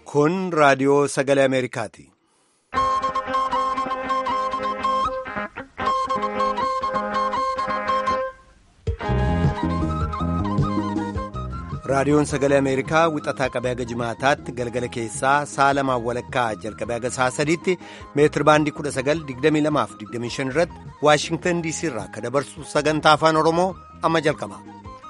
Kun raadiyoo sagalee Ameerikaati. Raadiyoon sagalee Ameerikaa wixataa qabee haga jimaataatti galgala keessaa sa'a lamaan walakkaa jalqabee haga sa'a sadiitti meetir baandii 1922-25 irratti Waashingtan DC irraa akka dabarsu sagantaa afaan Oromoo amma jalqaba.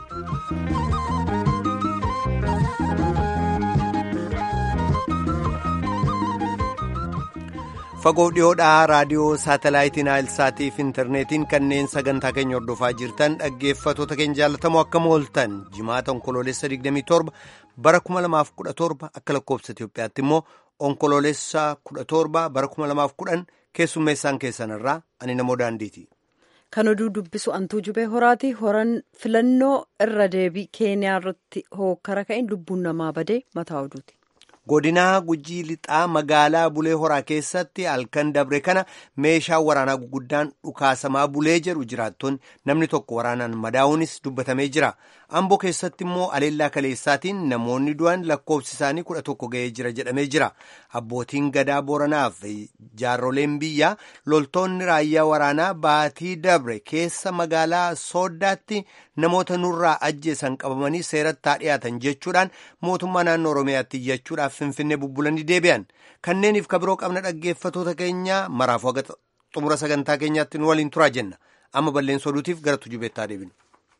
Fagoo dhiyoodhaa raadiyoo saatalaayitii Naayilsaatii fi intarneetiin kanneen sagantaa keenya hordofaa jirtan dhaggeeffatoota keenya jaallatamoo akkam ooltan jimaata onkoloolessa 27 bara 2017 akka lakkoofsa Itoophiyaatti immoo onkoloolessa 17 bara 2010 keessummeessaan keessanirraa ani namoo daandiiti. Kan oduu dubbisu antuu jubee horaati. Horan filannoo irra deebii keeniyaa irratti hookkara ka'een lubbuun namaa badee mataa oduuti. godinaa gujii lixaa magaalaa bulee horaa keessatti halkan dabre kana meeshaa waraanaa guguddaan dhukaasamaa bulee jedhu jiraattonni namni tokko waraanaan madaa'uunis dubbatamee jira amboo keessatti immoo aleellaa kaleessaatiin namoonni du'an lakkoofsi isaanii kudha tokko ga'ee jira jedhamee jira abbootiin gadaa booranaaf jaarroleen biyyaa loltoonni raayyaa waraanaa baatii dabre keessa magaalaa sooddaatti namoota nurraa ajjeesan qabamanii seeratti haa dhiyaatan jechuudhaan mootummaa naannoo oromiyaatti iyyachuudhaaf finfinnee bubbulanii deebi'an kanneeniif kabiroo qabna dhaggeeffatoota keenya maraafuu haga xumura sagantaa keenyaatti nu waliin turaa jenna amma balleessa oduutiif gara tujubeettaa deebinu.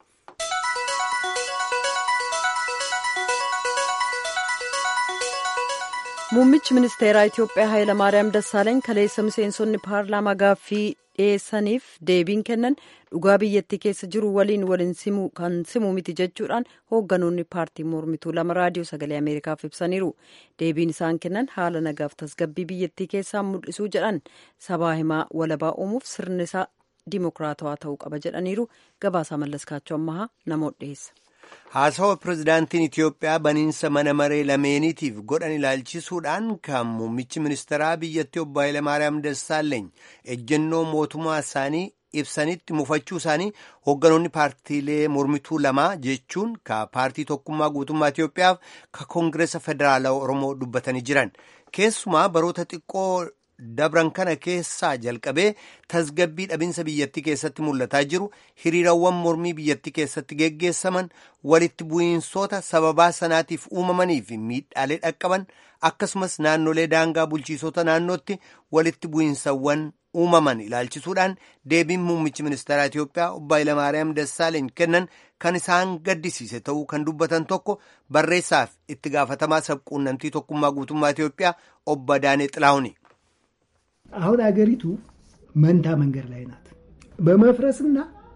Muummichi ministeeraa Itoophiyaa Hayilamaariyaam Dassaalany kaleessa miseensonni paarlaamaa gaaffii dhiyeessaniif deebiin kennan dhugaa biyyattii keessa jiru waliin waliin kan simu miti jechuudhaan hoogganoonni paartii mormituu lama raadiyoo sagalee ameerikaaf ibsaniiru deebiin isaan kennan haala nagaaf tasgabbii biyyattii keessaa mul'isuu jedhan sabaa himaa walabaa uumuuf sirni isaa dimokiraatawaa ta'uu qaba jedhaniiru gabaasaa mallaskaachoo ammahaa namoota dhiyeessa. haasawa pirezidaantiin Itiyoophiyaa baniinsa mana maree lameeniitiif godhan ilaalchisuudhaan kan muummichi ministeeraa biyyattii obbo Hayilamaariyaam Dassaaleeny ejjennoo mootummaa isaanii ibsanitti mufachuu isaanii hoogganoonni paartiilee mormituu lamaa jechuun ka paartii tokkummaa guutummaa Itiyoophiyaaf ka koongireesa federaalaa Oromoo dubbatanii jiran keessumaa baroota xiqqoo dabran kana keessaa jalqabee tasgabbii dhabinsa biyyattii keessatti mul'ataa jiru hiriirawwan mormii biyyattii keessatti geggeessaman walitti bu'iinsoota sababaa sanaatiif uumamanii fi miidhaalee dhaqqaban akkasumas naannolee daangaa bulchiisota naannootti walitti bu'iinsawwan uumaman ilaalchisuudhaan deebiin muummichi ministeeraa Itiyoophiyaa obbo Hayilamaariyaam Dassaaleeny kennan kan isaan gaddisiise ta'uu kan dubbatan tokko barreessaaf itti gaafatamaa sabquunnamtii tokkummaa guutummaa Itiyoophiyaa obbo Adaanee Xilaahuni. አሁን አገሪቱ መንታ መንገድ ላይ ናት። በመፍረስና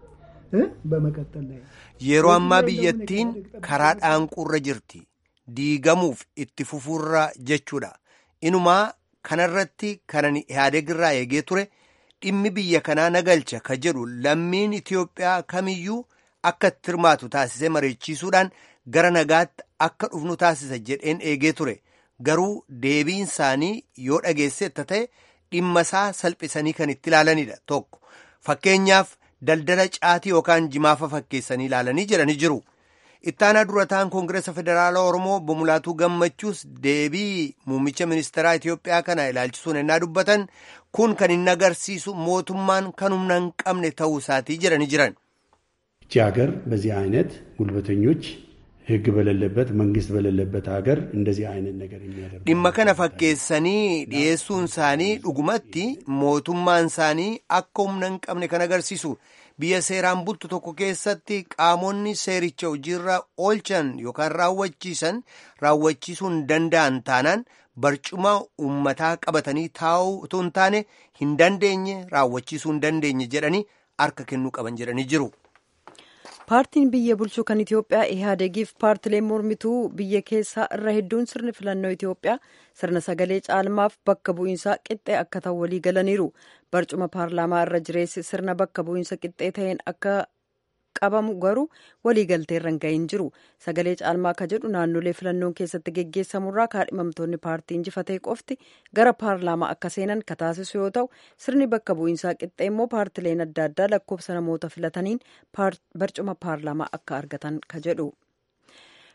በመቀጠል ላይ yeroo ammaa biyyattiin karaa dhaanquurra jirti diigamuuf itti fufuurra jechuudha inumaa kanarratti kanan ihaadegirraa eegee ture dhimmi biyya kanaa nagalcha ka jedhu lammiin Itiyoophiyaa kamiyyuu akka itti hirmaatu taasisee mareechiisuudhaan gara nagaatti akka dhufnu taasisa jedheen eegee ture garuu deebiin isaanii yoo dhageessetta ta'e dhimma isaa salphisanii kan itti ilaalanidha tokko fakkeenyaaf daldala caatii yookaan jimaafa fakkeessanii ilaalanii jedhanii jiru ittaanaa durataan koongireesa federaalaa oromoo obbo Mulaatuu gammachuus deebii muummicha ministeeraa Itiyoophiyaa kana ilaalchisuun ennaa dubbatan kun kan inni agarsiisu mootummaan kan humna hin qabne ta'uu isaatii jedhanii jiran. ይቺ ሀገር በዚህ አይነት ጉልበተኞች ህግ በሌለበት መንግስት በሌለበት ሀገር እንደዚህ አይነት ነገር የሚያደርጉ dhimma kana fakkeessanii dhiyeessuun isaanii dhugumatti mootummaan isaanii akka humna hin qabne kan agarsiisu biyya seeraan bultu tokko keessatti qaamonni seericha hojiirra oolchan yookaan raawwachiisan raawwachiisuu hin danda'an taanaan barcuma uummataa qabatanii taa'uu otoo hin taane hin dandeenye raawwachiisuu hin dandeenye jedhanii harka kennuu qaban jedhanii jiru. paartiin biyya bulchuu kan itiyoophiyaa ihaadegiif paartileen mormituu biyya keessaa irra hedduun sirni filannoo itiyoophiyaa sirna sagalee caalmaaf bakka bu'iinsaa qixxee akka ta'u walii galaniiru barcuma paarlaamaa irra jireessi sirna bakka bu'iinsa qixxee ta'een akka qabamu garuu waliigaltee irra hin gahin jiru sagalee caalmaa akka jedhu naannolee filannoon keessatti geggeessamurraa kaadhimamtoonni paartii injifatee qofti gara paarlaamaa akka seenan ka taasisu yoo ta'u sirni bakka bu'iinsaa qixxee immoo paartileen adda addaa lakkoofsa namoota filataniin barcuma paarlaamaa akka argatan ka jedhu.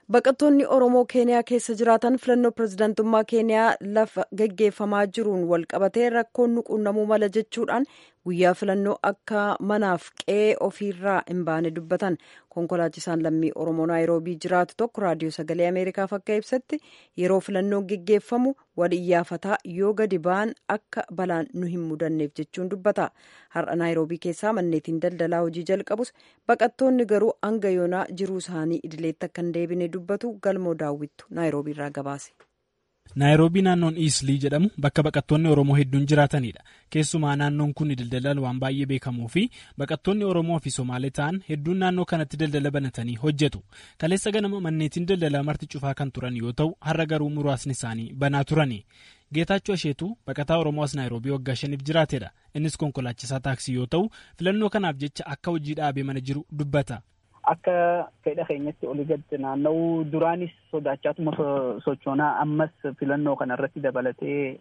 baqattoonni oromoo keeniyaa keessa jiraatan filannoo pirezidaantummaa keeniyaa lafa geggeeffamaa jiruun walqabatee rakkoon nu quunnamuu mala jechuudhaan guyyaa filannoo akka manaaf qe'ee ofiirraa hin baane dubbatan konkolaachisaan lammii oromoo naayiroobii jiraatu tokko raadiyoo sagalee ameerikaaf akka ibsetti yeroo filannoon geggeeffamu wal iyyaafataa yoo gadi ba'an akka balaan nu hin mudanneef jechuun dubbata har'a naayiroobii keessaa manneetiin daldalaa hojii jalqabus baqattoonni garuu hanga yoonaa jiruu isaanii idileetti akka hin deebine dubbatu galmoo daawwittu naayiroobii irraa gabaase. naayiroobii naannoon iislii jedhamu bakka baqattoonni oromoo hedduun jiraatanidha keessumaa naannoon kun daldalaan waan baay'ee beekamuu fi baqattoonni oromoo fi somaalee ta'an hedduun naannoo kanatti daldala banatanii hojjetu kaleessa ganama manneetiin daldalaa marti cufaa kan turan yoo ta'u har'a garuu muraasni isaanii banaa turani geetaachoo asheetuu baqataa oromoo as naayiroobii waggaa shaniif jiraatedha innis konkolaachisaa taaksii yoo ta'u filannoo kanaaf jecha akka hojii dhaabee mana jiru dubbata. Akka fedha keenyatti olii gad naanna'uu duraanis sodaachaatuma sochoonaa ammas filannoo kana irratti dabalatee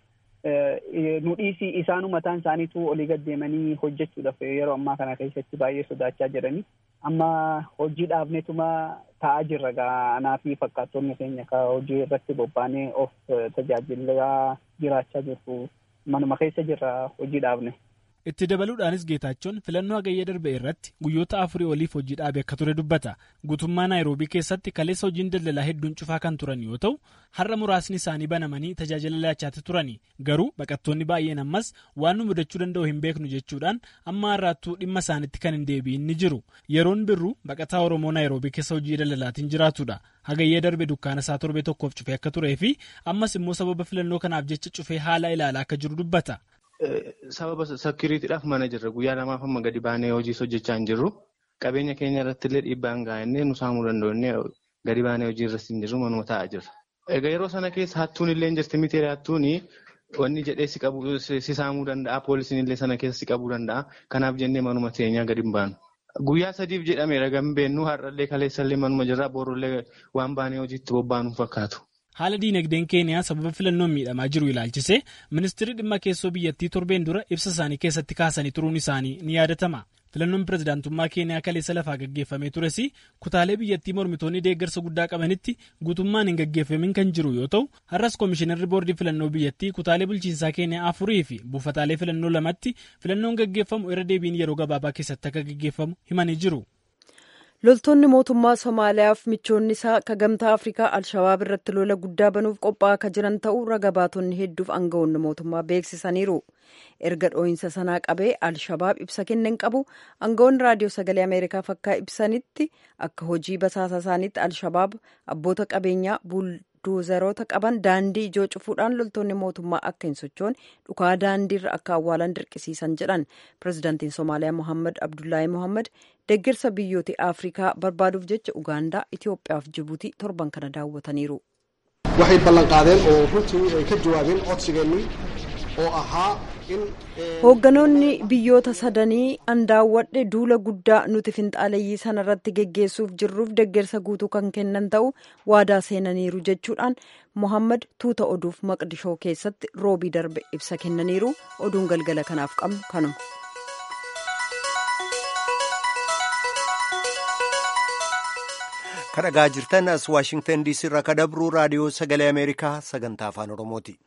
nu dhiisii isaanuu mataan isaaniitu olii gad deemanii hojjechuudhaaf yeroo ammaa kana keessatti baay'ee sodaachaa jiranii amma hojii dhaabneetuma taa'aa jirra anaa fi fakkaattonni keenya ka hojii irratti bobba'anii of tajaajilaa jiraachaa jirru manuma keessa jirra hojii dhaabne. itti dabaluudhaanis geetaachoon filannoo hagayya darbe irratti guyyoota afurii oliif hojii dhaabe akka ture dubbata guutummaa naayiroobii keessatti kaleessa hojiin daldalaa hedduun cufaa kan turan yoo ta'u har'a muraasni isaanii banamanii tajaajila laachaatti turani garuu baqattoonni baay'een ammas waan nu mudachuu danda'u hin beeknu jechuudhaan amma har'aattuu dhimma isaanitti kan hin deebi'in ni jiru yeroon birruu baqataa oromoo naayiroobii keessa hojii daldalaatiin jiraatudha hagayya darbe dukkaana isaa torbee tokkoof cufee akka turee fi ammas immoo sababa filannoo kanaaf jecha cufee haala ilaalaa akka jiru dubbata. Sababa sakiriitiidhaaf mana jirra. Guyyaa lamaaf amma gadi baanee hojii hojjechaa hin jirru. Qabeenya keenya irratti illee dhiibbaan gaa'ennee nu saamuu danda'u gadi baanee hojii irratti hin jirru manuma taa'aa jirra. Egaa yeroo sana keessa hattuun illee hin jirti miti hattuun wanni jedhee si qabu si saamuu danda'a. Poolisiin illee sana keessa si qabuu danda'a. Kanaaf jennee manuma teenyaa gadi hin baanu. Guyyaa sadiif jedhameera gambeennu har'allee kaleessallee manuma jirra. Boorullee waan baanee hojiitti bobba'anu fakkaatu. haala diinagdeen keeniyaa sababa filannoon miidhamaa jiru ilaalchisee ministeerri dhimma keessoo biyyattii torbeen dura ibsa isaanii keessatti kaasanii turuun isaanii ni yaadatama filannoon pirezidaantummaa keeniyaa kaleessa lafaa gaggeeffamee tures kutaalee biyyattii mormitoonni deeggarsa guddaa qabanitti guutummaan hin gaggeeffamin kan jiru yoo ta'u har'as koomishinarri boordii filannoo biyyattii kutaalee bulchiinsaa keeniyaa afurii fi buufataalee filannoo lamatti filannoon gaggeeffamu irra deebiin yeroo gabaabaa keessatti akka gaggeeffamu himanii jiru. loltoonni mootummaa somaaliyaaf michoonni isaa akka gamtaa afrikaa alshabaab irratti lola guddaa banuuf qophaa'aa akka jiran ta'uu raga baatonni hedduuf aangawoonni mootummaa beeksisaniiru erga dhoohinsa sanaa qabee alshabaab ibsa kenneen qabu aangawoonni raadiyoo sagalee ameerikaaf akka ibsanitti akka hojii basaasa isaaniitti alshabaab abboota qabeenyaa buuldoozerota qaban daandii ijoo cufuudhaan loltoonni mootummaa akka hin sochoone dhukaa daandiirra akka awwaalan dirqisiisan jedhan pirezidaantiin somaaliyaa mohammad abdullaahi mohammad deeggarsa biyyoota afrikaa barbaaduuf jecha ugaandaa itiyoophiyaa fi jibuutii torban kana daawwataniiru. waxay ballan qaadeen oo runtii ay ka jawaabeen codsigeennii oo ahaa in hoogganoonni biyyoota sadanii andaawwadhe duula guddaa nuti finxaaleeyyii sana irratti geggeessuuf jirruuf deeggarsa guutuu kan kennan ta'u waadaa seenaniiru jechuudhaan mohammad tuuta oduuf maqdishoo keessatti roobii darbe ibsa kennaniiru oduun galgala kanaaf qabnu kanuma. kadhagaa jirtan as waashingtan diisii irraa kadabruu raadiyoo sagalee ameerikaa sagantaa afaan oromooti.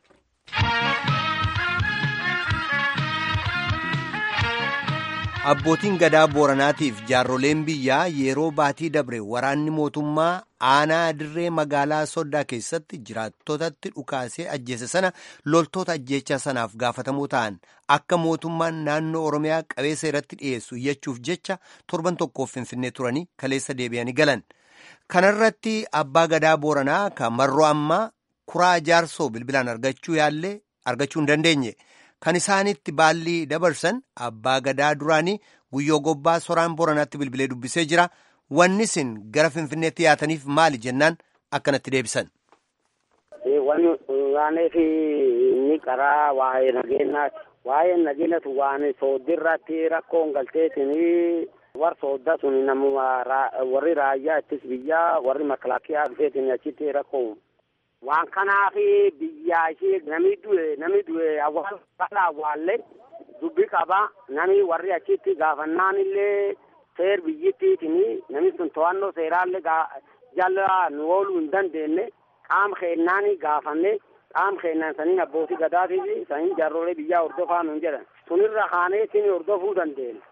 abbootiin gadaa booranaatiif jaarroleen biyyaa yeroo baatii dabre waraanni mootummaa aanaa dirree magaalaa soddaa keessatti jiraattotatti dhukaasee ajjeese sana loltoota ajjeechaa sanaaf gaafatamoo ta'an akka mootummaan naannoo oromiyaa qabeessa irratti dhiyeessu iyyachuuf jecha torban tokkoof finfinnee turanii kaleessa deebi'anii galan. kanarratti abbaa gadaa booranaa kan marroo ammaa kuraa jaarsoo bilbilaan argachuu yaallee argachuu hin dandeenye kan isaanitti baallii dabarsan abbaa gadaa duraanii guyyoo gobbaa soraan booranaatti bilbilee dubbisee jira wanni isin gara finfinneetti yaataniif maali jennaan akkanatti deebisan. Wanni waaneef inni karaa waa'ee nageenyaati. Waa'ee nageenyatu waan sooddirratti rakkoon galteetinii war soodda sun namuma warri raayyaa ittis biyyaa warri makalaakiyaa dhufeetin achitti rakkoo waan kanaaf biyyaa ishee nami du'e nami du'e awwaal bal'a awwaalle dubbi qaba nami warri achitti gaafannaan illee seer biyyittiitini nami sun to'annoo seeraallee jala nu ooluu hin dandeenye qaama keennaani gaafanne qaama keennaan saniin abbootii gadaatii fi saniin jaarrolee biyyaa hordofaa nuun jedhan sunirra kaanee isin hordofuu dandeenya.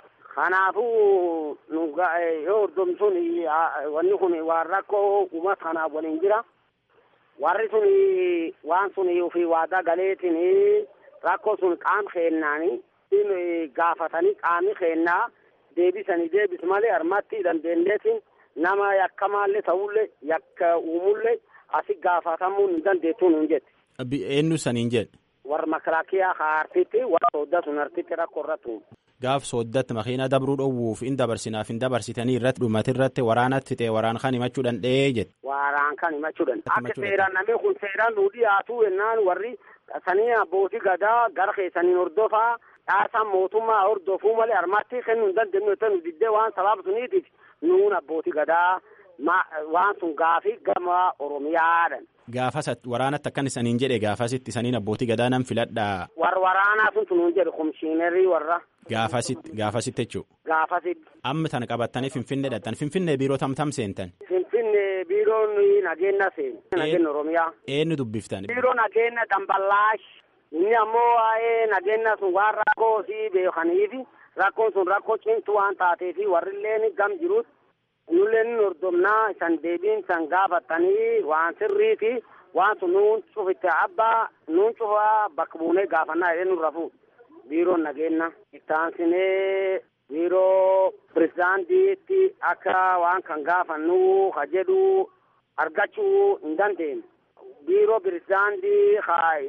Kanaafuu nu yoo hordoftuun wanni kun waan rakkoo uummata kanaaf waliin jira. Warri sun waan sun ofii waadaa galeetiin rakkoo sun qaama keennaani gaafatanii qaamni keennaa deebisanii deebis malee harmatti dandeenyeetiin nama yakkamaallee ta'ullee yakka uumullee asi gaafatamuu hin dandeettuu nuun jette. Eenyu saniin jedhe. Warra makalaakiyaa haartitti warra soodda sun hartitti rakkoo irratti Gaaf sooddatti makiina dabruu dhowwuuf hin dabarsinaaf hin dabarsitanii irratti dhumati irratti waraanatti ta'e waraan kan himachuu danda'ee jedhe. Waraan kan himachuu danda'a. Akka seeraan namni kun seeraan nuu dhiyaatu yennaan warri sanii abbootii gadaa gara keessaniin hordofaa dhaasaan mootummaa hordofuu malee harmatti kennuu hin dandeenyu yoo nu diddee waan sababa suniitiif nuun abbootii gadaa waan sun gaafii gama Oromiyaadhan. Gaafas waraanatti akkan isaniin jedhe gaafasitti isaniin abbootii gadaa nan filadhaa. Warra waraanaa sun tunuun jedhe komishiinarii warra. Gaafasitti gaafasitti jechuudha. Gaafasitti. Amma tana qabattanii Finfinnee dhaqxan Finfinnee biiroo tamtam seentan. Finfinnee biiroon nageenya seeni. Nageenya Oromiyaa. Eenyu dubbiftan. Biiroo nageenya Damballaash. Inni ammoo waa'ee nageenya sun waan rakkoo si beekaniifi rakkoon sun rakkoo cimtuu waan taateefi warrilleen gam jirutti nulleen hordofnaa isan deebiin isan gaafatanii waan sirriiti waan sun nuun cufitte abbaa nuun cufaa bakka buunee gaafannaa jedhee nurra fuudha. biiroon nageenya ittaansinee biiroo pirezidaantiitti akka waan kan gaafannu ka jedhu argachuu hin dandeenye. biiroo pirezidaantii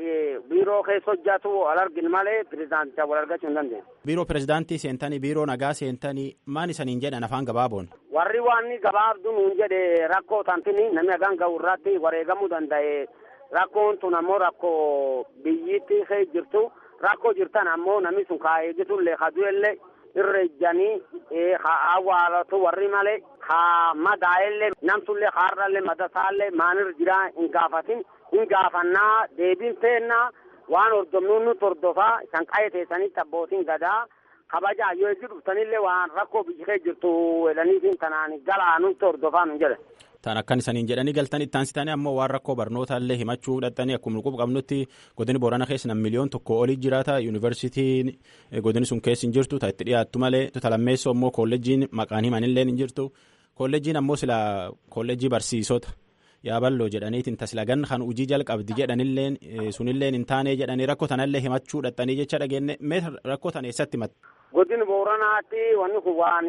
biiroo keessa hojjetu wal argin malee pirezidaanticha wal argachuu hin dandeenye. Biiroo pirezidaantii seentanii biiroo nagaa seentanii maan isaniin jedhan afaan gabaaboon. Warri waan gabaabdu nuun jedhe rakkoo tantini namni hagaan gahu irratti wareegamuu danda'e rakkoon tun ammoo rakkoo biyyitti keessa jirtu. rakkoo jirtan ammoo namni sun kaa eegitullee ka du'ellee irra ejjanii ka awwaalatu warri malee ka madaa'ellee namtullee kaarrallee madasaallee maanirra jiraa hin gaafatin hin gaafannaa deebiin teennaa waan hordofnuun nuti hordofaa isan qa'ee teessanitti abbootiin gadaa kabajaa yoo eeggi dhuftanillee waan rakkoo biyyi keessa jirtu jedhaniitiin tanaan galaa nuti hordofaa nu jedhe. Tan akkan isaniin jedhanii galtan itti aansitanii ammoo waan rakkoo barnootaallee himachuu dhaqxanii akkuma quba qabnutti godini boorana keessa nam miliyoon tokko olii jiraata yuunivarsiitiin godini sun keessa hin jirtu ta itti dhiyaattu malee talammeessoo ammoo kolleejiin maqaan himanillee hin jirtu kolleejiin ammoo sila kolleejii barsiisota yaaballoo jedhaniitiin taslagan kan hojii jalqabdi jedhanilleen sunilleen hin taane jedhanii rakkoo tanallee himachuu dhaqxanii jecha dhageenne mee rakkoo tan eessatti himatte. godin booranaatti wanni kun waan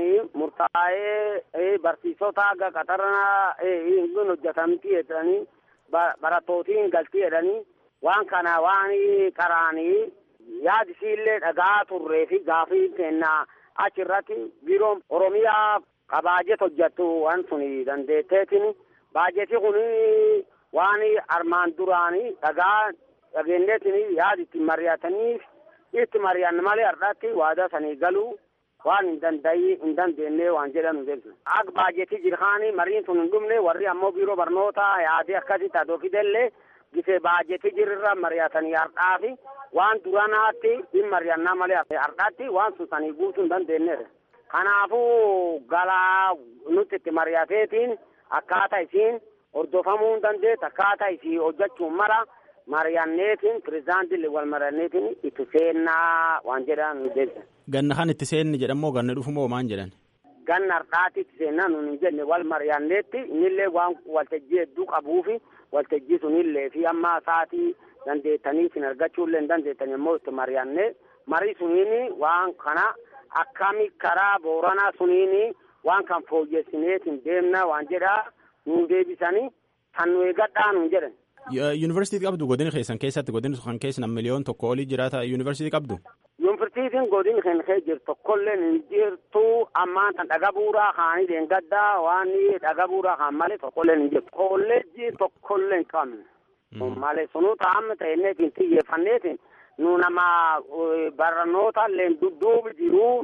murtaa'ee barsiisota aga qaxarana hin hojjetamti jedhanii barattootiin galti jedhanii waan kana waan qaraanii yaadisiillee dhagaa turree fi gaafii kennaa achirratti biiroon oromiyaa ka baajet hojjettu waan sun dandeetteetiin baajeti kun waan armaan duraanii dhagaa dhageenyeetiin yaad itti mari'ataniif itti mari'anne malee har'aatti waadaa sanii galuu waan hin dandayi hin dandeenye waan jedhan jechuudha. Akka baajetii jirhaanii mariin sun hin dhumne warri ammoo biiroo barnootaa yaadee akkasitti adoo fidellee gisee baajetii jirra mari'atanii har'aafi waan duranaatti hin mari'annaa malee har'aatti waan sun sanii guutuu hin dandeenyedha. Kanaafuu galaa nuti itti mari'ateetiin akkaataa isiin hordofamuu hin dandeessu akkaataa isii hojjechuun mara. mari'anneetiin pirezidaantiin wal mari'anneetiin itti seennaa waan jedhan nu jecha. Ganna kan itti seenni jedhamoo ganna dhufu moo maan jedhan? Ganna har'aatti itti seennaa nun hin jenne wal mari'anneetti innillee waan waltajjii hedduu qabuufi waltajjii sunillee fi amma sa'aatii dandeettanii isin argachuullee hin dandeettan immoo itti mari'annee marii suniin waan kana akkami karaa booranaa suniin waan kan fooyyessineetiin deemna waan jedhaa nuun deebisanii kan nu eegadhaa nuun jedhan. Yuunivarsiitii qabdu godina keessan keessatti godina kan keessa nam miliyoon tokko olii jiraata yuunivarsiitii qabdu. Yuunivarsiitiin godina kan keessa jirtu tokkollee hin jirtu ammaan tan dhaga buuraa kaanii deengaddaa waan dhaga buuraa kaan malee tokkollee hin jirtu. Kolleejjii tokkollee hin qabne. Malee sunuu taa'amne ta'enneetiin xiyyeeffanneetiin nu nama barnoota illee dudduubi jiru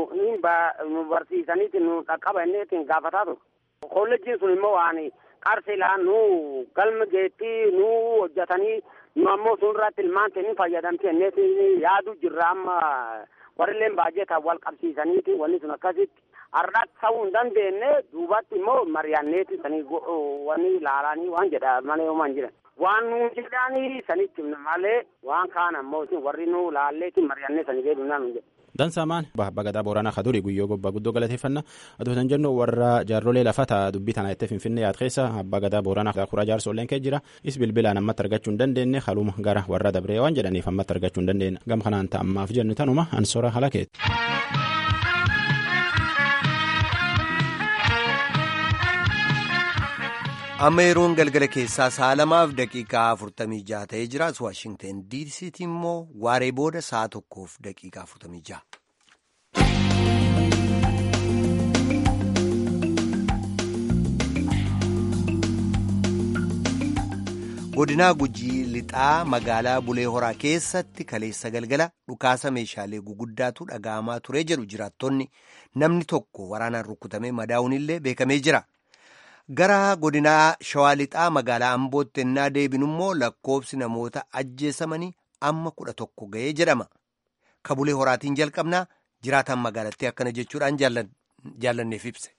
nu barsiisaniitiin nu dhaqqabanneetiin gaafataa ture. Kolleejjiin sun immoo waan qarsilaa nu galma geettii nu hojjetanii nu ammoo sun irratti ilmaan ta'anii fayyadamtee innis yaadu jirra amma warrilleen baay'eetaan wal qabsiisaniiti wanni sun akkasitti har'aatti ta'uu hin dandeenye duubatti immoo mari'anneeti sanii wanni ilaalanii waan jedha malee homaan jiran. Waan nuun jedhanii sanitti malee waan kaan ammoo warri nu laalleeti mari'annee sanii beeknaa nuun jedha. Dansaamaan bagadaa Booranaa Kaduri guyyoo gobbaa guddoo galateeffannaa aduu tan jennu warra jaarrolee lafataa dubbii tanaa itti finfinnee yaad keessa abbaa gadaa Booranaa kuraa jaarsolleen kee jira is bilbilaan ammatti argachuu hin dandeenye haluma gara warra dabree waan jedhaniif ammatti argachuu hin dandeenye gam kanaan ta'ammaaf jennu tanuma ansora halakeeti. amma yeroon galgala keessaa sa'a lamaaf daqiiqaa afurtamii jaha ta'ee jiraas waashingten diisiitti immoo waaree booda sa'a tokkoof daqiiqaa afurtamii jaha. godinaa gujii lixaa magaalaa bulee horaa keessatti kaleessa galgala dhukaasa meeshaalee guguddaatu dhaga'amaa ture jedhu jiraattonni namni tokko waraanaan rukutamee madaa'uunillee beekamee jira. gara godinaa shawaa lixaa magaalaa ambootti ennaa deebinu immoo lakkoobsi namoota ajjeesamanii amma kudha tokko ga'ee jedhama kabulee horaatiin jalqabnaa jiraataan magaalattii akkana jechuudhaan jaallanneef ibse.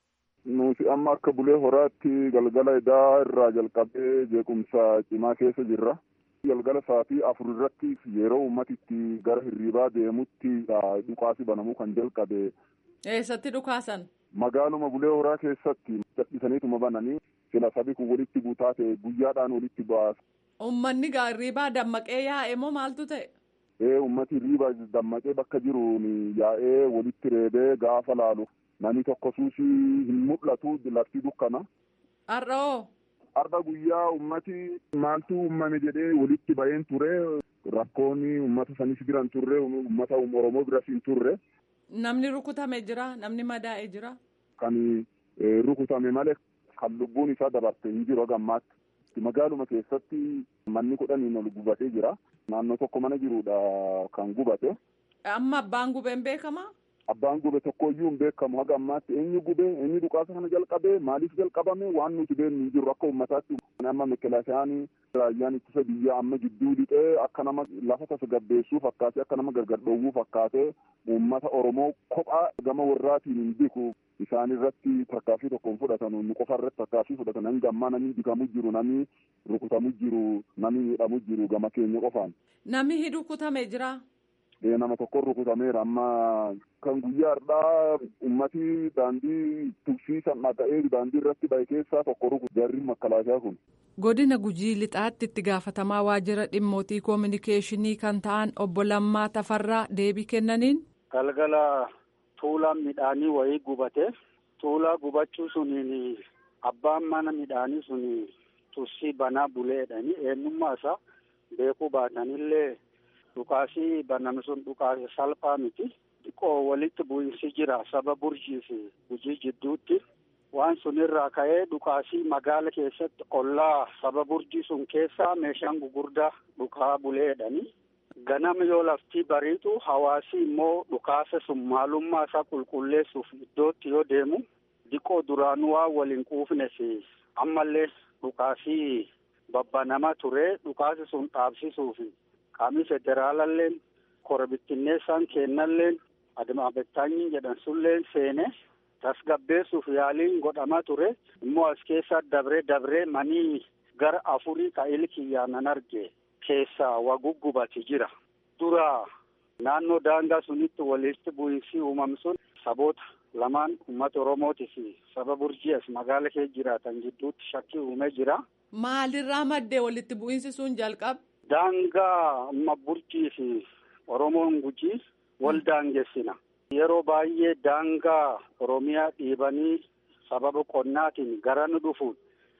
nuti amma akka bulee horaatti galgala edaa irraa jalqabee jeequmsa cimaa keessa jirra. galgala sa'aatii afur irratti yeroo ummatitti gara hirribaa deemutti dhukaasi banamuu kan jalqabe. eessatti dhukaasan. magaaluma bulee horaa keessatti dadhisaniituma bananii sila sabi kun walitti guutaa ta'e guyyaadhaan walitti baasa. Uummanni hirribaa dammaqee yaa'e moo maaltu ta'e? Ee uummati hirribaa dammaqee bakka jiruun yaa'ee walitti reebee gaafa laalu namni tokko suusii hin mul'atu lafti dukkana. Har'oo. Har'a guyyaa ummati maaltu uumame jedhee walitti baheen ture rakkoonni uummata sanis biran turre uummata Oromoo biras hin turre. Namni rukutame jira namni madaa'e jira. Kan rukutame malee kan lubbuun isaa dabarte hin jiru gammaatti. Magaaluma keessatti manni kudhaniin ol gubatee jira. Naannoo tokko mana jirudha kan gubate. Amma abbaan gubeen beekamaa? Abbaan gube tokkoyyuu hin beekamu haga ammaatti eenyu gube eenyu dhukaasa kana jalqabe maaliif jalqabame waan nuti beeknu hin jiru akka uummataatti amma mekelaasiyaan raayyaan ittisa biyyaa amma gidduu lixee akka nama lafa tasgabbeessuu fakkaatee akka nama gargar dhoowwuu fakkaatee uummata Oromoo kophaa gama warraatiin hin biku isaan irratti tarkaanfii tokkoon fudhatan nu qofa irratti tarkaanfii fudhatan hanga ammaa namni bikamu jiru namni rukutamu jiru namni hidhamu jiru gama keenya qofaan. Namni rukutame jira. nama tokko rukutameera amma kan guyyaa har'aa ummati daandii tugsiisan dhaga'ee daandii irratti bahe keessaa tokko rukutu jarri makkalaashaa kun. Godina Gujii Lixaatti itti gaafatamaa waajjira dhimmootii koominikeeshinii kan ta'an obbo Lammaa Tafarraa deebii kennaniin. Galgala tuulaan midhaanii wayii gubate tuulaa gubachuu suniin abbaan mana midhaanii sun tursii banaa buleedhani eenyummaa isaa beekuu baatanillee. Dhukaasii baname sun dhukaasa salphaa miti. Xiqqoo walitti bu'insi jira saba burjii fi gujii jidduutti. Waan sun irraa ka'ee dhukaasii magaala keessatti ollaa saba burjii sun keessaa meeshaan gugurdaa dhukaa buleedhani. Ganama yoo laftii bariitu hawaasi immoo dhukaasa sun maalummaa isaa qulqulleessuuf iddootti yoo deemu xiqqoo duraanuu waan waliin quufne fi ammallee dhukaasii babbanama ture dhukaasi sun dhaabsisuufi. qaamni federaalalleen korbittinneessaan kennalleen adamaabettaanyi jedhan sulleen seene tasgabbeessuuf yaaliin godhama ture immoo as keessa dabree dabree manii gara afurii ka ilkiyyaanan arge keessaa waguggubati jira dura naannoo daangaa sunitti walitti bu'iinsi uumam sun saboota lamaan uummata oromootii fi saba burjii as magaala kee jiraatan gidduutti shakkii uumee jira. Maalirraa maddee walitti bu'iinsi sun jalqabe? Daangaa amma burjii fi Oromoon gujii wal daangessina. Yeroo baay'ee daangaa Oromiyaa dhiibanii sababa qonnaatiin gara nu dhufuun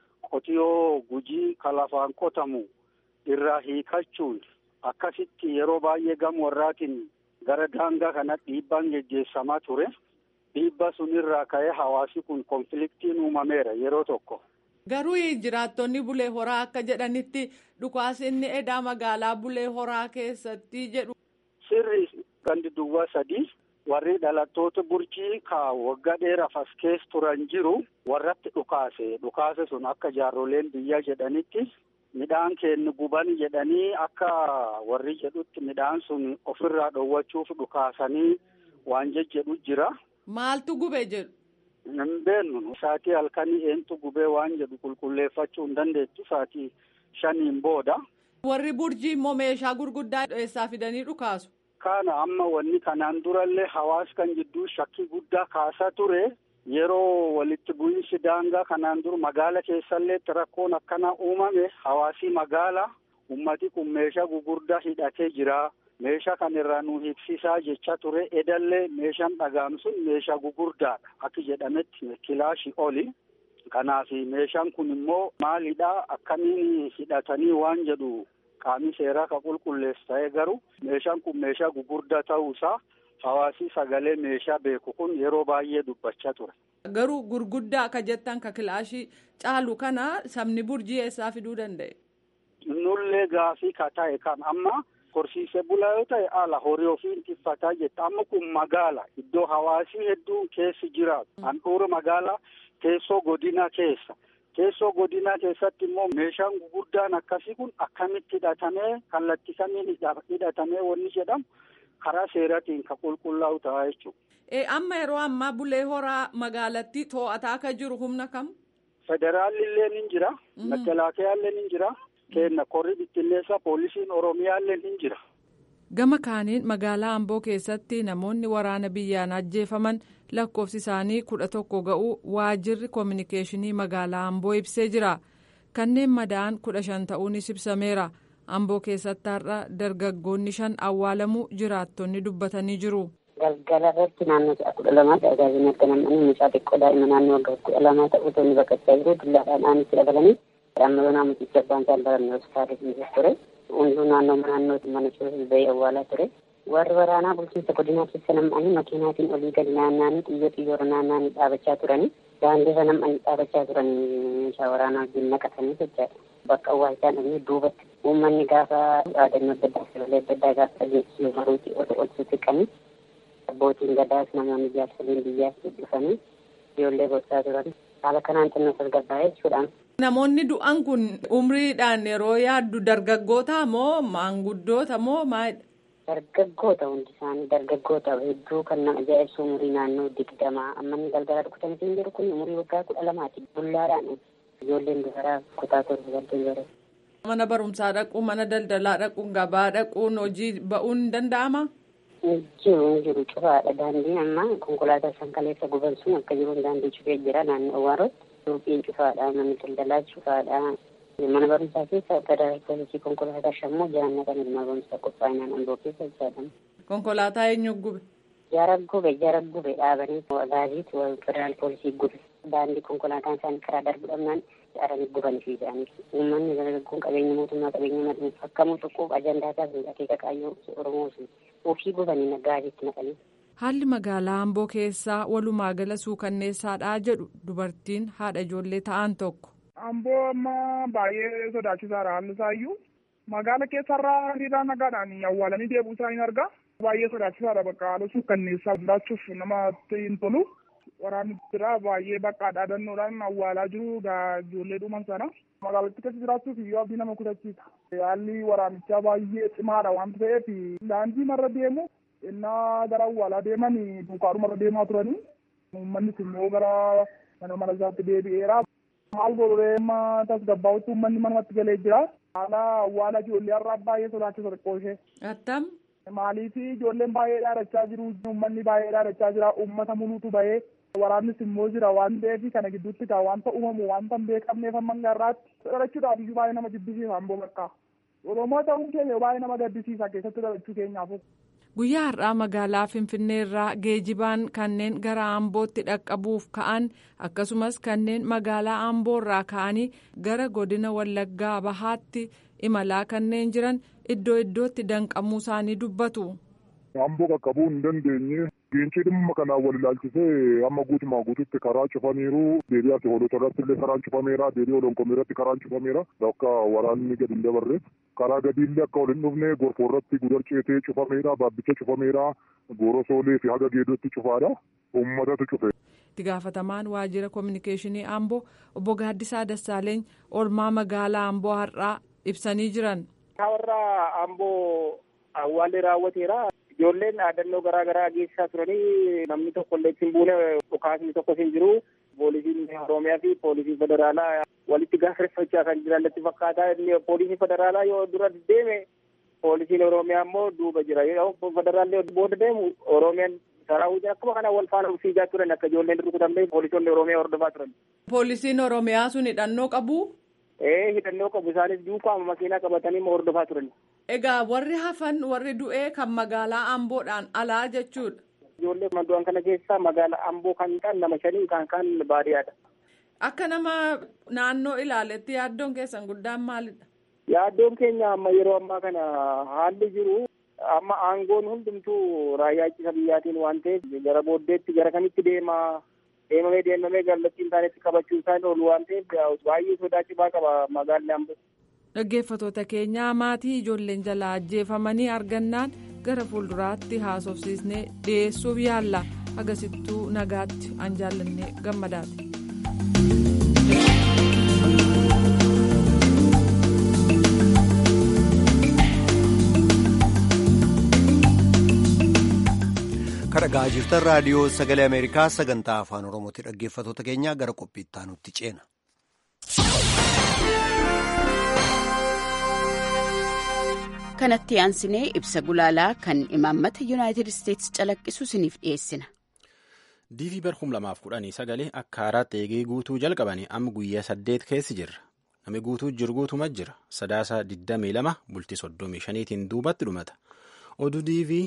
qotiyoo gujii kalafaan qotamu irraa hiikachuun akkasitti yeroo baay'ee gama warraatiin gara daangaa kana dhiibbaan geggeessamaa ture. Dhiibba sunirraa ka'ee hawaasi kun konfliktiin uumameera yeroo tokko. Garuu jiraattonni bulee horaa akka jedhanitti dhukaasi inni edaa magaalaa bulee horaa keessatti jedhu. Sirri gandi duwwaa sadii warri dhalattoota burjii ka waggaa dheeraaf as keessa turan jiru warratti dhukaase dhukaase sun akka jaarroleen biyyaa jedhanitti midhaan keenya guban jedhanii akka warri jedhutti midhaan sun ofirraa dhoowwachuuf dhukaasanii waan jejjedhu jira. Maaltu gube jedhu? Hin beeknu saatii halkanii eentu gubee waan jedhu qulqulleeffachuu hin dandeettu saatii shaniin booda. Warri burjii immoo meeshaa gurguddaa eessaa fidanii dhukaasu? Kana amma wanni kanaan durallee hawaas kan jidduu shakkii guddaa kaasaa ture. Yeroo walitti bu'iinsi daangaa kanaan dura magaala keessallee rakkoon akkana uumame hawaasii magaala ummati kun meeshaa gugurdaa hidhatee jira. Meeshaa kan irraa nu hibsisaa jecha ture edallee meeshaan dhagaam sun meeshaa gugurdaadha akka jedhametti kilaashii oli. Kanaaf meeshaan kun immoo maalidha akkamiin hidhatanii waan jedhu qaamni seeraa ka qulqulleessu ta'ee garuu meeshaan kun meeshaa gugurdaa ta'uusaa hawaasii sagalee meeshaa beeku kun yeroo baay'ee dubbachaa ture. Garuu gurguddaa akka jettan ka kilaashii caalu kana sabni burjii eessaa fiduu danda'e? Nullee gaafii ka ta'e kan amma horsiisee bulaa yoo ta'e ala horii ofiin tiffataa jetta amma kun magaala iddoo hawaasii hedduun keessi jiraatu handhuura magaalaa teessoo godinaa keessa. Teessoo godinaa keessatti immoo meeshaan gurguddaan akkasii kun akkamitti hidhatamee kallattii kamiin hidhatamee wanni jedhamu karaa seeraatiin kan qulqullaa'u ta'a jechuudha. Amma yeroo ammaa bulee horaa magaalattii to'ataa akka jiru humna kam? Federaalli illee ni jira. Makalaakaa illee ni jira. Kenna korri bittinneessaa poolisiin Oromiyaa illee ni jira. Gama kaaniin magaalaa Amboo keessatti namoonni waraana biyyaan ajjeefaman lakkoofsi isaanii kudha tokko ga'uu waajirri koominikeeshinii magaalaa Amboo ibsee jira. Kanneen madaa'an kudha shan ta'uunis ibsameera. Amboo keessatti har'a dargaggoonni shan awwaalamuu jiraattonni dubbatanii jiru. Galgala irratti naannoo sa'a kudha lamaatti ajaajilni akka nam'anii mucaa xiqqoo daa'ima naannoo waggaa kudha lamaa ta'uu tonni baqachaa jiru dullaadhaan aanitti dabalanii amma yoonaa mucicha abbaan isaan barannee hospitaalii fi ture. hunduu naannoo naannootti mana keessatti bahee awwaalaa ture. Warri waraanaa bulchiinsa godinaa keessa nam'anii makiinaatiin olii gadi naanna'anii xiyyo xiyyoora naanna'anii dhaabachaa turanii daandiirra nam'anii dhaabachaa turanii meeshaa waraanaa wajjin naqatanii jechaadha. Bakka awwaalchaan dhaqnee duubatti uummanni gaafa dhaadannoo adda addaa sagalee adda addaa gaafa dhageessisu baruutii ol ol sissiqanii abbootiin gadaas namoonni jaarsoliin biyyaas dhufanii ijoollee gochaa turan haala kanaan xinnoo tasgabbaa'ee jechuudhaan. Namoonni du'an kun umriidhaan yeroo yaaddu dargaggoota moo maanguddoota moo maalidha? Dargaggoota hundi isaanii dargaggoota hedduu kan nama ajaa'ibsu umurii naannoo digdamaa amma inni galgala dhukkubsanii jiru kun umurii waggaa kudha lamaati bullaadhaan ijoolleen dubaraa kutaa torba galtee bara. Mana barumsaa dhaquun mana daldalaa dhaquun gabaa dhaquun hojii ba'uun ni danda'amaa? Jiru jiru cufaadha daandiin amma konkolaataa san kaleessa guban sun akka jiruun daandii cufee jira naannoo Awwaarotti. Suuqiin cufaadha manni daldalaa cufaadha mana barumsaa keessa federal poolisii konkolaataa shammoo jaanna kan mana barumsaa qophaa'inaan amboo keessa jedhama. Konkolaataa eenyu gube? Jara gube jara gube dhaabanii agaaziit federal poolisii gube daandii konkolaataan isaanii karaa darbu dhabnaan aranii gubanii fi jedhanii uummanni dargaggoon qabeenya mootummaa qabeenya madhuun fakkamuu xuquuf ajandaa isaa akeeka qaayyoo oromoo sun ofii gubanii nagaaziitti naqanii. Haalli magaalaa Amboo keessaa walumaa gala suukanneessaadhaa jedhu dubartiin haadha ijoollee ta'an tokko. Amboo amma baay'ee sodaachisaadha haalli isaayyuu. Magaala keessarraa hiriiraan nagaadhaan awwaalanii deebuu isaa hin argaa. Baay'ee sodaachisaadha bakka haala suukanneessaa hundaachuuf namatti hin tolu. Waraanni jira baay'ee bakka dhaadannoodhaan awwaalaa jiru ijoollee dhuman sana. Magaalattii keessa jiraachuuf iyyuu abdii nama kutachiisa. Haalli waraanichaa baay'ee cimaadha waan ta'eef daandii marra deemu innaa gara awwaalaa deeman duukaadhumarra deemaa turanii uummannis immoo gara mana mana isaatti deebi'eera. Maal godhuree amma tasgabbaa'utti uummanni manumatti galee jira. Haala awwaala ijoollee har'aa baay'ee sodaachisa xiqqoo ishee. Attam. Maaliif ijoolleen baay'ee dhaadachaa jiru uummanni baay'ee dhaadachaa jira uummata muluutu bahee waraannis immoo jira waan ta'eef kana gidduutti kaa wanta uumamu wanta hin beekamneef amma garraatti dhalachuudhaaf iyyuu baay'ee nama jibbisiisa amboo bakka. Oromoo ta'uun keenya baay'ee nama gaddisiisa keessatti dhalachuu keenyaaf. Guyyaa har'aa magaalaa Finfinnee irraa geejibaan kanneen gara Ambootti dhaqqabuuf ka'an akkasumas kanneen magaalaa Amboo irraa ka'anii gara godina Wallaggaa Bahaatti imalaa kanneen jiran iddoo iddootti danqamuu isaanii dubbatu. Amboo qaqqabuu hin dandeenye geencii dhimma kanaan wal ilaalchisee amma guutumaa guututti karaa cufaniiru deebii ati hoolota irratti illee karaan cufameera deebii olonkomii irratti karaan cufameera akka waraanni gadi hin dabarre karaa gadiillee akka ol hin dhufne gorfoo irratti gudar ceetee cufameera baabbicha cufameera goorosoolee fi haga geedotti cufaadha uummatatu cufe. itti gaafatamaan waajjira koominikeeshinii amboo obbo gaaddisaa dassaaleeny oolmaa magaalaa amboo har'aa ibsanii jiran. warra amboo awwaalli raawwateera ijoolleen dhaadannoo garaa garaa geessisaa turanii namni tokko illee ittiin buune dhukaasni tokko hin jiru poolisiin oromiyaa fi poolisiin federaalaa walitti gaafachachaa kan jiran natti fakkaata inni poolisiin federaalaa yoo dura deeme poolisiin oromiyaa immoo duuba jira yoo federaalli booda deemu oromiyaan saraawwiin akkuma kana wal faana fiigaa turan akka ijoolleen rukutamne poolisoonni oromiyaa hordofaa turan. Poolisiin oromiyaa sun hidhannoo qabu. Ee hidhannoo qabu isaanis duukaama makiinaa qabatanii hordofaa turan. Egaa warri hafan warri du'ee kan magaalaa Amboodhaan alaa jechuudha. Ijoollee madu'an kana keessaa magaalaa Amboo kan ta'an nama shanii kan kaan baadiyyaadha. Akka nama naannoo ilaaletti yaaddoon keessan guddaan maalidha? Yaaddoon keenya amma yeroo ammaa kana haalli jiru amma aangoon hundumtuu raayyaa ittisa biyyaatiin waan ta'eef gara booddeetti gara kamitti deema deemamee deemamee kallattiin taanetti qabachuu isaan oolu waan ta'eef baay'ee sodaachifaa qaba magaalli Amboo. Dhaggeeffattoota keenyaa maatii ijoolleen jalaa ajjeefamanii argannaan gara fuulduraatti haasofsiisnee dhiyeessuuf yaalla agasittuu nagaatti an jaallannee gammadaati. kadhagaa jirtan raadiyoo sagalee ameerikaa sagantaa afaan oromooti dhaggeeffattoota keenyaa gara qophiitti aanutti ceena. kanatti aansinee ibsa gulaalaa kan imaammata yuunaayitid isteetsi calaqqisu isiniif dhiyeessina. diivii bar kum lamaaf kudhanii sagalee akka haaraatti eegee guutuu jalqabanii amma guyyaa saddeet keessi jirra nami guutuu jiru guutuma jira sadaasa digdamii lama bultii soddomii shaniitiin duubatti dhumata oduu diivii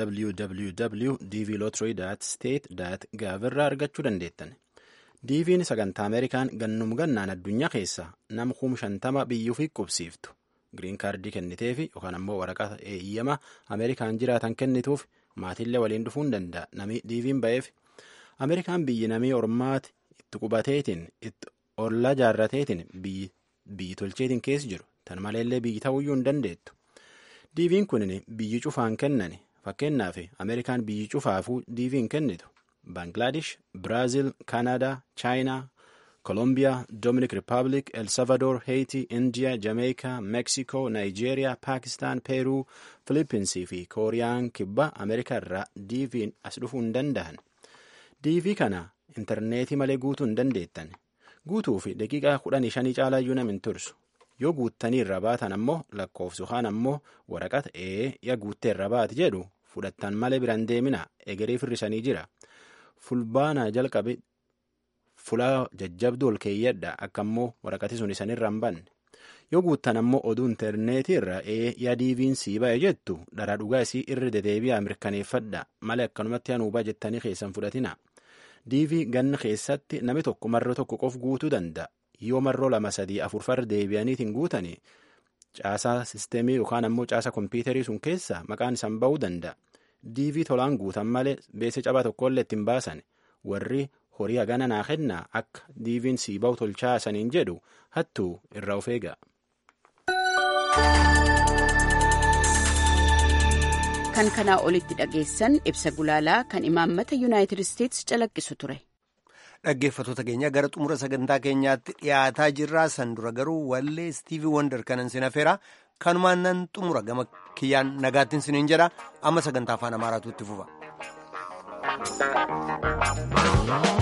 www dv lottery state gov irraa argachuu dandeettan diiviin sagantaa ameerikaan gannum gannaan addunyaa keessa nama kum shantama biyyuuf qubsiiftu giriin kaardii kenniteefi yookaan ammoo waraqaa eeyyama ameerikaan jiraatan kennituuf maatiillee waliin dhufuu hin danda'a namni diiviin ba'eef ameerikaan biyyi namii ormaati itti qubateetiin itti ollaa jaarrateetiin biyyi tolcheetiin keessa jiru tan maleellee biyyi ta'uyyuu hin dandeettu diiviin kunin biyyi cufaan kennani fakkeenyaaf ameerikaan biyyi cufaafuu diiviin kennitu baangilaadesh biraaziil kaanadaa chaayinaa kolombiyaa dominic republic el salvador heiti indiya jameekaa meeksikoo naayijeeriyaa paakistaan peeruu filipiinsii fi kooriyaan kibba ameerikaa irraa diiviin as dhufuu hin danda'an diivii kana intarneetii malee guutuu hin dandeettan guutuu fi daqiiqaa kudhanii shanii caalaayyuu nam hin tursu yoo guuttanii irra baatan ammoo lakkoofsu kaan ammoo waraqata ee ya guuttee irra baati jedhu fudhattan malee biraan deemina egeree firrisanii jira fulbaanaa jalqabe fulaa jajjabduu ol keeyyadha akka ammoo waraqati sun isanirra hin banne yoo guuttan ammoo oduu intarneetii irra ee yaa diiviin sii ba'e jettu dharaa dhugaa isii irra dedeebi'aa mirkaneeffadha malee akkanumatti hanuubaa jettanii keessan fudhatina diivii ganna keessatti nami tokko marroo tokko qof guutuu danda'a yoo marroo lama sadii afur farra deebi'aniitiin guutanii caasaa sisteemii yookaan ammoo caasaa kompiitarii sun keessa maqaan isaan ba'uu danda'a diivii tolaan guutan malee beessa cabaa tokkollee ittiin baasan warri horii hagana naa kennaa akka diiviin sii ba'u tolchaa saniin jedhu hattuu irraa of eega. kan kanaa olitti dhageessan ibsa gulaalaa kan imaammata yuunaayitid isteetsi calaqqisu ture. dhaggeeffattoota keenya gara xumura sagantaa keenyaatti dhiyaataa jirraa san dura garuu wallee istiivii wonder kanan sin hafeera kanumaan nan xumura gama kiyyaan nagaattiin siniin jedha amma sagantaa afaan amaaraatu itti fufa.